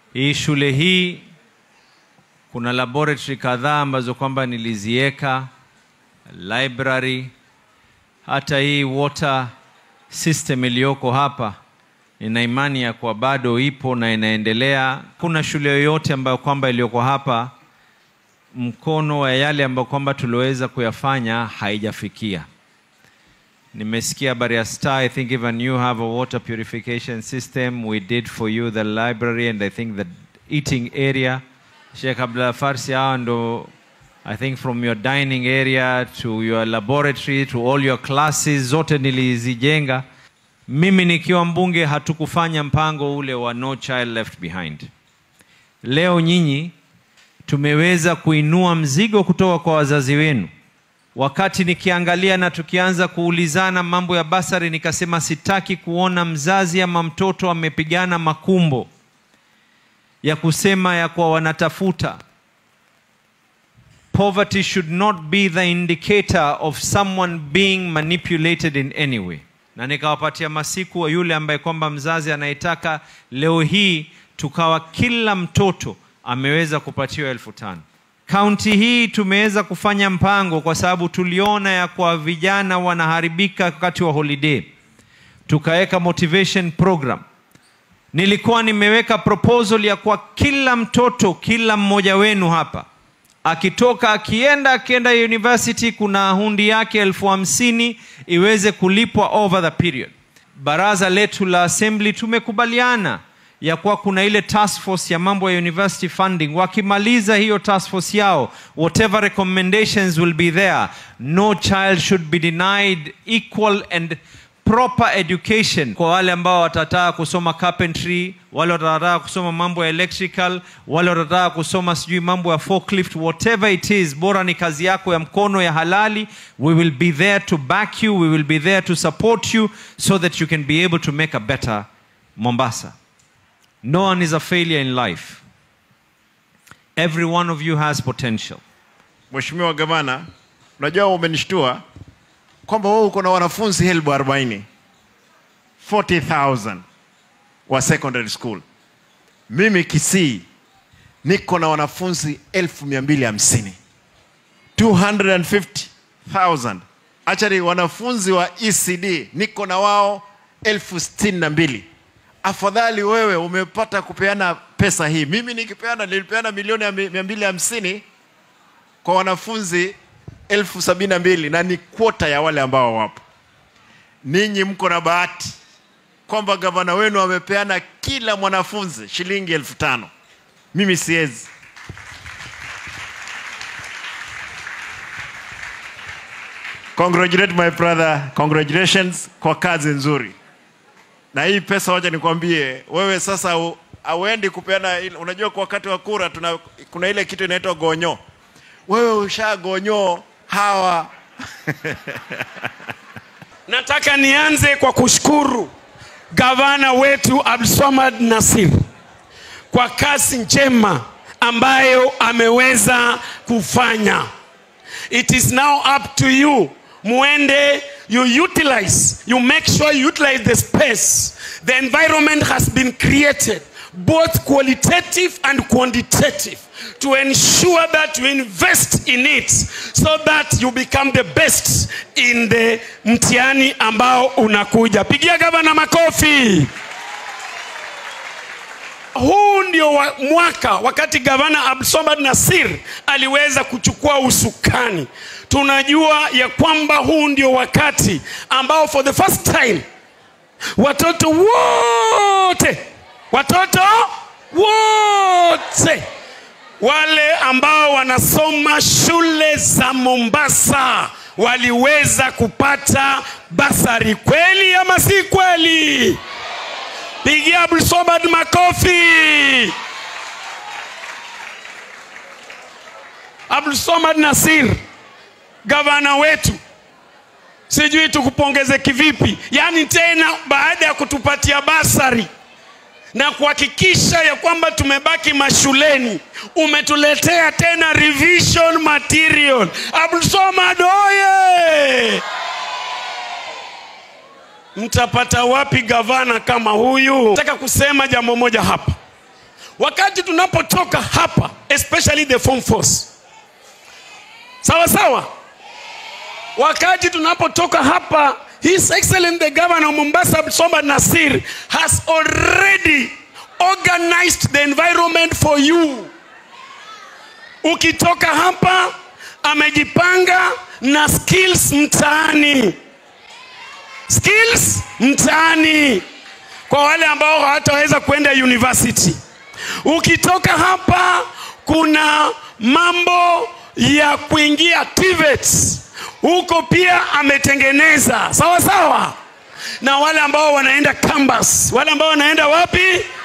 Hii shule hii kuna laboratory kadhaa ambazo kwamba niliziweka, library, hata hii water system iliyoko hapa nina imani ya kuwa bado ipo na inaendelea. Kuna shule yoyote ambayo kwamba iliyoko hapa mkono wa yale ambayo kwamba tuliweza kuyafanya haijafikia. Nimesikia habari ya Star, I think even you have a water purification system. We did for you the library and I think the eating area. Sheikh Abdullah Farsi, hawa ndo I think from your dining area to your laboratory to all your classes zote nilizijenga. Mimi nikiwa mbunge hatukufanya mpango ule wa no child left behind. Leo nyinyi tumeweza kuinua mzigo kutoka kwa wazazi wenu. Wakati nikiangalia na tukianza kuulizana mambo ya basari, nikasema sitaki kuona mzazi ama mtoto amepigana makumbo ya kusema ya kuwa wanatafuta. Poverty should not be the indicator of someone being manipulated in any way. Na nikawapatia masiku wa yule ambaye kwamba mzazi anayetaka leo hii tukawa kila mtoto ameweza kupatiwa elfu tano. Kaunti hii tumeweza kufanya mpango kwa sababu tuliona ya kwa vijana wanaharibika wakati wa holiday, tukaweka motivation program. Nilikuwa nimeweka proposal ya kwa kila mtoto, kila mmoja wenu hapa akitoka akienda akienda university, kuna hundi yake elfu hamsini iweze kulipwa over the period. Baraza letu la assembly tumekubaliana ya kuwa kuna ile task force ya mambo ya university funding. Wakimaliza hiyo task force yao, whatever recommendations will be there, no child should be denied equal and proper education kwa wale ambao watataka kusoma carpentry, wale watataka kusoma mambo ya electrical, wale watataka kusoma sijui mambo ya forklift, whatever it is, bora ni kazi yako ya mkono ya halali. We will be there to back you, we will be there to support you so that you can be able to make a better Mombasa. No one is a failure in life. Every one of you has potential. Mheshimiwa Gavana, unajua umenishtua kwamba wewe uko na wanafunzi elfu arobaini 40,000 wa secondary school. Mimi Kisii niko na wanafunzi elfu mia mbili hamsini 250,000. Actually wanafunzi wa ECD niko na wao elfu sitini na mbili. Afadhali wewe umepata kupeana pesa hii. Mimi nikipeana nilipeana milioni ya mi- mia mbili hamsini kwa wanafunzi elfu sabini na mbili na ni kwota ya wale ambao wapo. Ninyi mko na bahati kwamba gavana wenu amepeana kila mwanafunzi shilingi elfu tano. Mimi siwezi. Congratulate my brother, congratulations kwa kazi nzuri. Na hii pesa, wacha nikwambie wewe sasa u- hauendi kupeana. ile- Unajua, kwa wakati wa kura tuna, kuna ile kitu inaitwa gonyo. Wewe ushagonyo hawa Nataka nianze kwa kushukuru gavana wetu Abdulswamad Nasir kwa kazi njema ambayo ameweza kufanya. It is now up to you. Muende, you utilize, you make sure you utilize the space. The environment has been created, both qualitative and quantitative, to ensure that you invest in it so that you become the best in the mtihani ambao unakuja. Pigia gavana makofi. Huu ndio wa, mwaka wakati gavana Abdulswamad Nasir aliweza kuchukua usukani. Tunajua ya kwamba huu ndio wakati ambao for the first time watoto wote watoto wote wale ambao wanasoma shule za Mombasa waliweza kupata basari. Kweli ama si kweli? Pigia Abdulswamad makofi. Abdulswamad Nasir, gavana wetu, sijui tukupongeze kivipi, yaani tena baada ya kutupatia basari na kuhakikisha ya kwamba tumebaki mashuleni, umetuletea tena revision material. Abdulswamad oye! Mtapata wapi gavana kama huyu? Nataka kusema jambo moja hapa. wakati tunapotoka hapa especially the form force sawa sawa wakati tunapotoka hapa his excellent the governor of mombasa abdulswamad nasir has already organized the environment for you ukitoka hapa amejipanga na skills mtaani skills mtaani kwa wale ambao hawataweza kwenda university ukitoka hapa kuna mambo ya kuingia TVETs huko pia ametengeneza sawa sawa na wale ambao wanaenda campus wale ambao wanaenda wapi